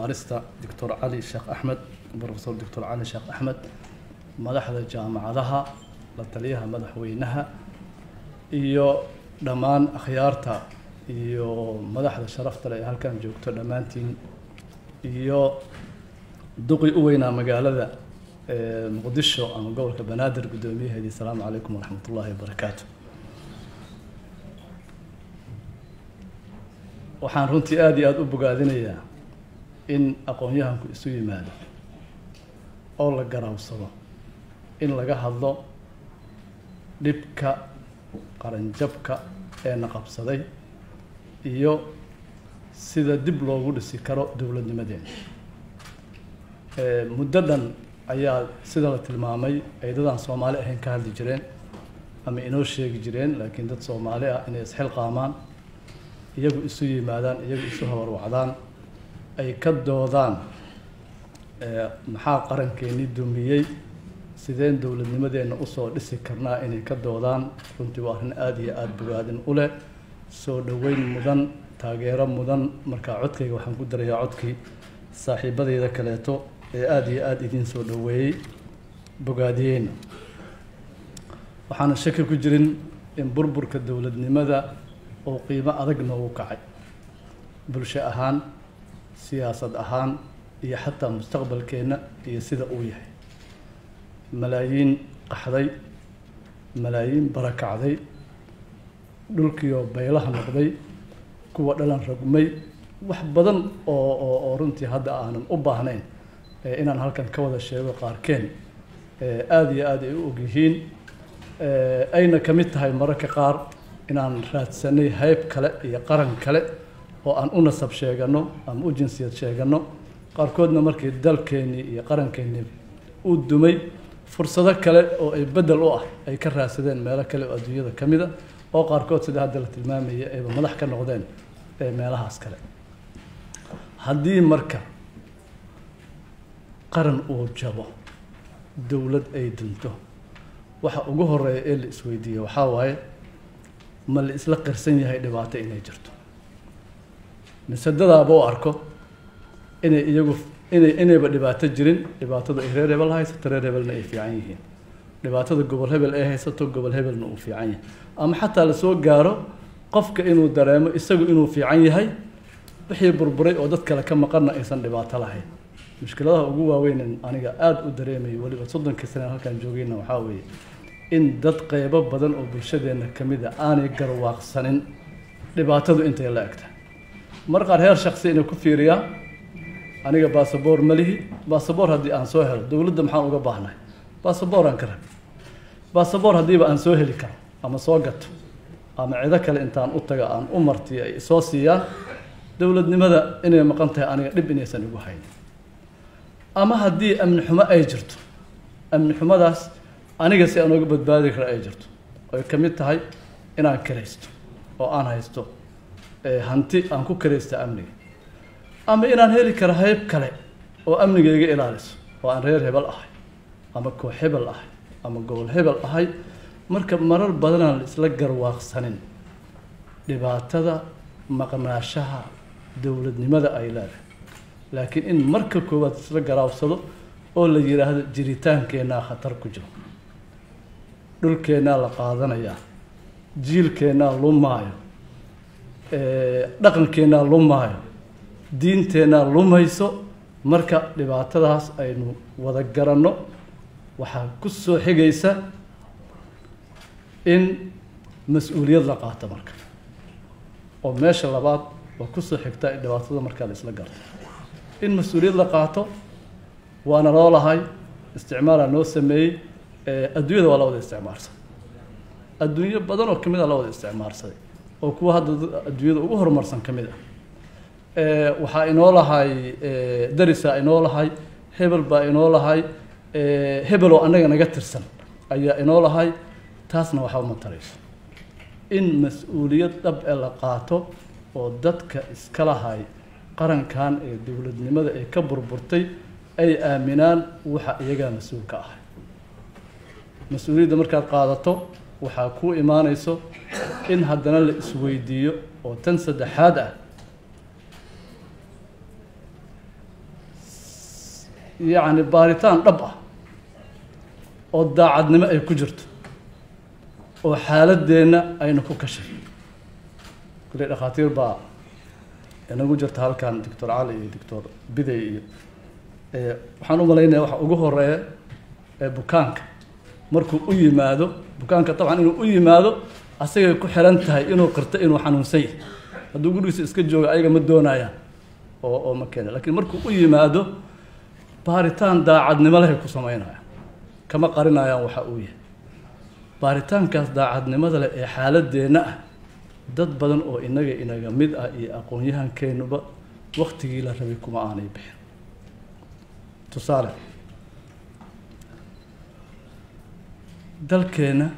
baarista doctor cali sheekh axmed profesor doctor cali sheekh axmed madaxda jaamacadaha la taliyaha madaxweynaha iyo dhammaan akhyaarta iyo madaxda sharafta leh ee halkan joogto dhammaantiin iyo duqi u weynaa magaalada muqdisho ama gobolka banaadir guddoomiyaheedii asalaamu calaykum waraxmat ullaahi wabarakaatu waxaan runtii aada iyo aada u bogaadinayaa in aqoon-yahanku isu yimaado oo la garaawsado in laga hadlo dhibka qaranjabka ee na qabsaday iyo sida dib loogu dhisi karo dowladnimadeena muddo dhan ayaa sida la tilmaamay ay dadaan soomaali ahayn ka hadli jireen ama inoo sheegi jireen laakiin dad soomaali ah inay isxilqaamaan iyagu isu yimaadaan iyagu isu habarwacdaan ay ka doodaan maxaa qarankeenii dumiyey sideen dowladnimadeenna usoo dhisi karnaa inay ka doodaan runtii waa arrin aada iyo aada bogaadin u leh soo dhoweyn mudan taageero mudan markaa codkayga waxaan ku darayaa codkii saaxiibadeyda kaleeto ee aada iyo aada idiin soo dhoweeyey bogaadiyeyna waxaana shaki ku jirin in burburka dowladnimada oo qiimo adag noogu kacay bulsho ahaan siyaasad ahaan iyo xataa mustaqbalkeenna iyo sida uu yahay malaayiin qaxday malaayiin barakacday dhulkiioo baylaha noqday kuwa dhalan rogmay wax badan oo oo oo runtii hadda aanan u baahnayn inaan halkan ka wada sheego qaarkeen aada iyo aada ay u ogyihiin ayna ka mid tahay mararka qaar inaan raadsanay hayb kale iyo qaran kale oo aan u nasab sheegano ama u jinsiyad sheegano qaarkoodna markii dalkeennii iyo qarankeenii uu dumay fursado kale oo ay beddel u ah ay ka raadsadeen meelo kale oo adduunyada ka mid a oo qaarkood sida hadda la tilmaamaya ayba madax ka noqdeen meelahaas kale haddii marka qaran uu jabo dowlad ay dunto waxa ugu horeeya ee la isweydiiye waxaa waaye ma la isla qirsan yahay dhibaato inay jirto mise dadaaba u arko inay iyagu inay inayba dhibaato jirin dhibaatada ay reer hebel haysato reer hebelna ay fiican yihiin dhibaatada gobol hebel ay haysato gobol hebelna uu fiican yahay ama xataa lasoo gaaro qofka inuu dareemo isagu inuu fiican yahay wixii burburay oo dad kale ka maqanna aysan dhibaato lahayn mushkiladaha ugu waaweyn aniga aada u dareemayo weliba soddonkii saneen halkaan joogayna waxaa weeye in dad qeybo badan oo bulshadeenna ka mid a aanay garwaaqsanin dhibaatadu intay la egtahay mar qaar heer shaksi inay ku fiiriyaan aniga basaboor ma lihi basaboor haddii aan soo helo dowladda maxaan uga baahnahay basaboor aan ka rabi basaboor haddiiba aan soo heli karo ama soo gato ama cido kale intaan u taga aan u martiyo ay soo siiyaan dowladnimada inay maqan tahay aniga dhib inaysan igu haynin ama haddii amni xumo ay jirto amni xumadaas aniga si aan uga badbaadi kara ay jirto ay ka mid tahay inaan karaysto oo aan haysto hanti aan ku karaysta amniga ama inaan heli karo hayb kale oo amniga iga ilaaliso oo aan reer hebel ahay ama koox hebel ahay ama gobol hebel ahay marka marar badanaan la isla garwaaqsanin dhibaatada maqnaashaha dowladnimada ay leedahay laakiin in marka koowaad isla garaabsado oo la yidhaahdo jiritaankeenaa khatar ku jiro dhulkeennaa la qaadanayaa jiilkeennaa lumaayo dhaqankeennaa lumaayo diinteennaa lumayso marka dhibaatadaas aynu wada garanno waxaa ku soo xigaysa in mas-uuliyad la qaato marka oo meesha labaad waa kusoo xigtaa in dhibaatada markaa la isla garto in mas-uuliyad la qaato waana loo lahay isticmaalaa noo sameeyey adduunyada waa la wada isticmaarsaday adduunyo badan oo kamid a la wada isticmaarsaday oo kuwa hadda adduunyada ugu horumarsan ka mid ah waxaa inoo lahay darisaa inoo lahay hebel baa inoo lahay hebel oo annaga naga tirsan ayaa inoo lahay taasna waxba ma tarayso in mas-uuliyad dhab ee la qaato oo dadka iska lahay qarankan ee dowladnimada ee ka burburtay ay aaminaan waxa iyagaa mas-uul ka ahay mas-uuliyadda markaad qaadato waxaa ku imaanayso in haddana la isweydiiyo oo tan saddexaad ah yacni baaritaan dhab ah oo daacadnimo ay ku jirto oo xaaladeenna ayna ku kashay kule dhakhaatiir baa inagu jirta halkan doctor cali iyo doctor biday iyo waxaan u malaynaya waxa ugu horeeya ee bukaanka markuu u yimaado bukaanka dabcan inuu u yimaado asagay ku xiran tahay inuu qirto inuu xanuunsan yahay hadduu gurigiisa iska jooga ayaga ma doonayaan oo oo ma keena lakiin markuu u yimaado baaritaan daacadnimo lehay ku samaynayaan kama qarinayaan waxa uu yahay baaritaankaas daacadnimada leh ee xaaladeenna ah dad badan oo inaga inaga mid ah iyo aqoon-yahankeenuba waktigii la rabay kuma aanay bixin tusaale dalkeenna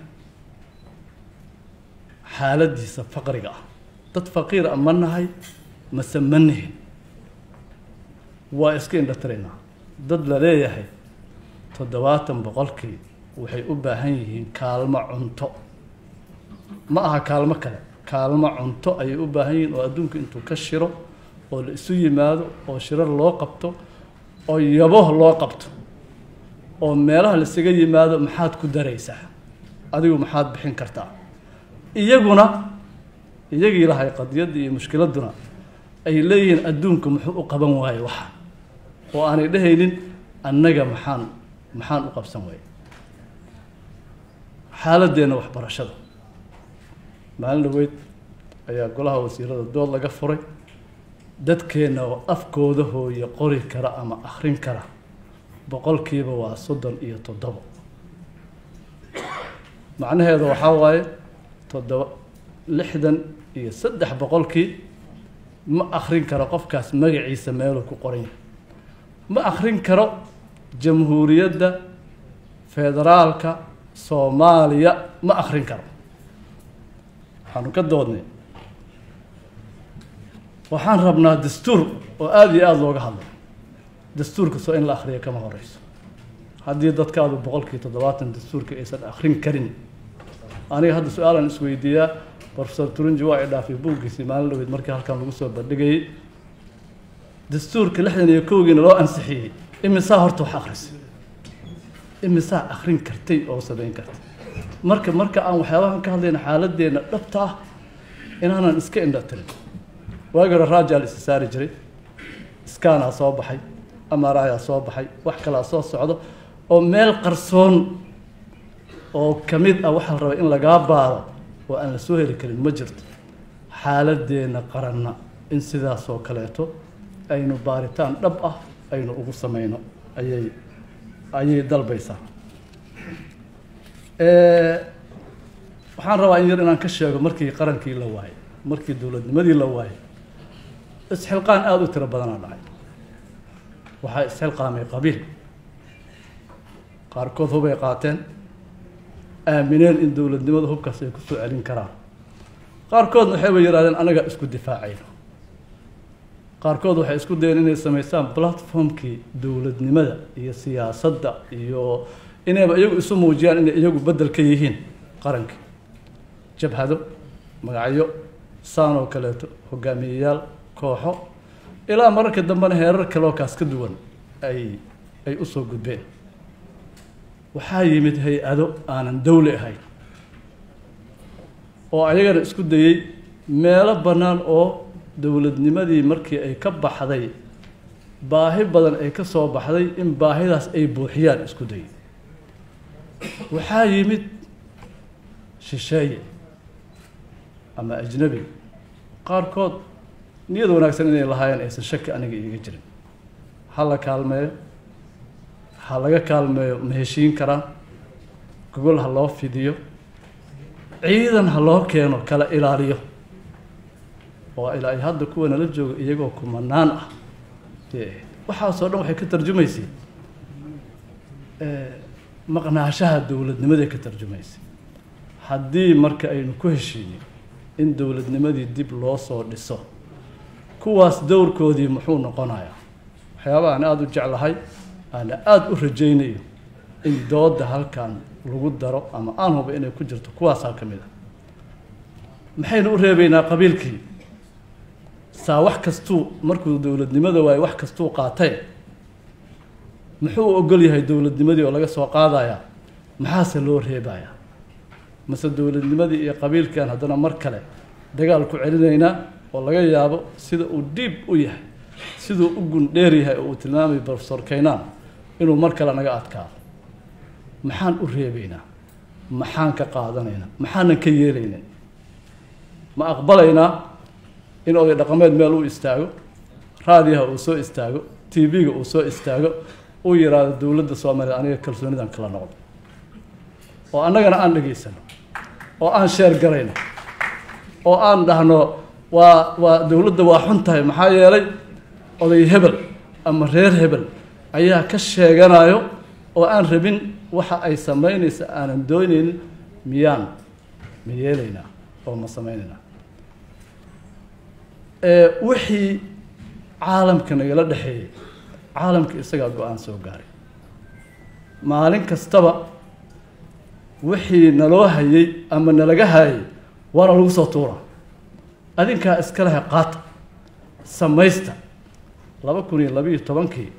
xaaladiisa faqriga ah dad faqiir a ma nahay mase ma nihin waa iska indhatiraynaa dad la leeyahay toddobaatan boqolkii waxay u baahan yihiin kaalmo cunto ma aha kaalmo kale kaalmo cunto ayay u baahan yihiin oo adduunku intuu ka shiro oo la isu yimaado oo shirar loo qabto oo yabo loo qabto oo meelaha laisaga yimaado maxaad ku daraysaa adigu maxaad bixin kartaa iyaguna iyagii lahay qadiyadda iyo mushkiladuna ay leeyihiin adduunku muxuu u qaban waaye waxa oo aanay dhehaynin annaga maxaan maxaan u qabsan waaye xaaladeenna waxbarashada maalin dhaweyd ayaa golaha wasiirada dood laga furay dadkeenna oo afkooda hooye qori kara ama akrin kara boqolkiiba waa soddon iyo toddobo macnaheeda waxaa waaye toddoba lixdan iyo saddex boqolkii ma akrin karo qofkaas magaciisa meeluu ku qoran yahay ma akrin karo jamhuuriyadda federaalka soomaaliya ma akrin karo waxaanu ka doodnay waxaan rabnaa dastuur oo aada iyo aada looga hadlay dastuurka soo in la akriya kama horeyso haddii dadkaadu boqolkii toddobaatan dastuurka aysan akrin karin aniga hadda su-aalan isweydiiyaa profesor turunji waa i dhaafay buuggiisii maalin dhaweyd markii halkan lagu soo bandhigayay dastuurka lixdan iyo kowgiina loo ansixiyey imisaa horta wax akrisay imisaa akrin kartay oo samayn kartay marka marka aan waxyaabahan ka hadlayna xaaladeenna dhabta ah inaanan iska indha tirin waagi hore raajaa la isa saari jiray iskaanaa soo baxay amarayaa soo baxay wax kalaa soo socdo oo meel qarsoon oo ka mid ah waxaa la rabaa in lagaa baaro oo aan la soo heli karin ma jirto xaaladeenna qaranna in sidaas oo kaleeto aynu baaritaan dhab ah aynu ugu sameyno ayay ayay dalbaysaa waxaan rabaa in yar inaan ka sheego markii qarankii la waayay markii dowladnimadii la waayay isxilqaan aada u tiro badanaa dhacay waxaa isxilqaamay qabiil qaarkood hubay qaateen aamineen in dowladnimada hubkaas ay kusoo celin karaan qaarkoodna waxayba yidhahdeen anagaa isku difaacayno qaarkood waxay isku dayeen inay samaystaan platformkii dowladnimada iyo siyaasadda iyo inayba iyagu isu muujiyaan inay iyagu beddel ka yihiin qarankii jabhado magacyo saan oo kaleeto hogaamiyeyaal kooxo ilaa mararka dambena heerar kaloo kaas ka duwan ay ay usoo gudbeen waxaa yimid hay-ado aanan dawli ahayn oo ayagana isku dayey meelo bannaan oo dowladnimadii markii ay ka baxday baahi badan ay ka soo baxday in baahidaas ay buuxiyaan isku dayey waxaa yimid shisheeye ama ajnabi qaarkood niyad wanaagsan inay lahaayeen aysan shaki aniga iiga jirin ha la kaalmeeyo ha laga kaalmeeyo ma heshiin karaan gogol ha loo fidiyo ciidan ha loo keeno kala ilaaliyo oo ilaa ay hadda kuwa nala jooga iyagoo kumanaan ah waxaasoo dhan waxay ka tarjumaysay maqnaashaha dowladnimaday ka tarjumaysay haddii marka aynu ku heshiinay in dowladnimadii dib loo soo dhiso kuwaas dowrkoodii muxuu noqonayaa waxyaaba aan aada u jeclahay aana aada u rajaynayo in dooda halkan lagu daro ama aan huba inay ku jirto kuwaasaa ka mid ah maxaynu u reebeynaa qabiilkii saa wax kastuu markuu dowladnimada waayo wax kastuu qaatee muxuu ogol yahay dowladnimadii oo laga soo qaadayaa maxaase loo reebayaa mase dowladnimadii iyo qabiilkan haddana mar kale dagaal ku celinaynaa oo laga yaabo sida uu dhiib u yahay siduu u gundheer yahay oo uu tilmaamay profesor kaynaan inuu mar kale naga adkaado maxaan u reebaynaa maxaan ka qaadanaynaa maxaanan ka yeelaynin ma aqbalaynaa in oday dhaqameed meel uu istaago raadiyaha uu soo istaago t v-ga uu soo istaago uu yidhaahdo dowladda soomaaliya aniga kalsoonidan kala noqdo oo annagana aan dhegaysano oo aan sheer garayno oo aan dhahno waa waa dowladda waa xun tahay maxaa yeelay oday hebel ama reer hebel ayaa ka sheeganayo oo aan rabin waxa ay samaynaysa aanan doonaynin miyaan ma yeelaynaa oo ma samaynaynaa wixii caalamka nagala dhexeeyey caalamka isagaa go-aan soo gaaray maalin kastaba wixii naloo hayay ama nalaga hayay waana lagu soo tuura adinkaa iska lehe qaata samaysta laba kun iyo labiiyo tobankii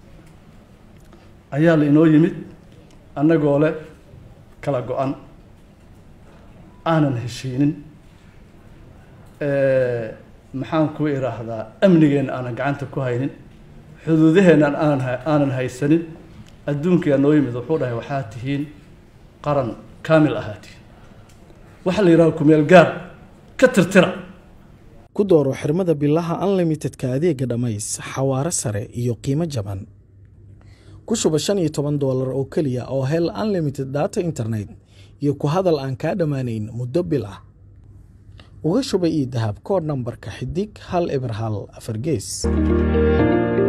ayaa la inoo yimid annagoo leh kala go-an aanan heshiinin maxaan ku idhaahdaa amnigeenna aanan gacanta ku haynin xuduudaheennan aanan aanan haysanin adduunkaa noo yimid wuxuu dhahay waxaa tihiin qaran kaamil ahaa tihiin waxaa la yidhaha kumeel gaar ka tirtira ku dooro xirmada bilaha unlimitedka adeega dhammays xawaare sare iyo qiimo jaban ku shuba shan iyo toban doolar oo keliya oo hel unlimited data internet iyo ku hadal aan kaa dhammaanayn muddo bil ah uga shuba io dahab koodh nambarka xidig hal eber hal afar gees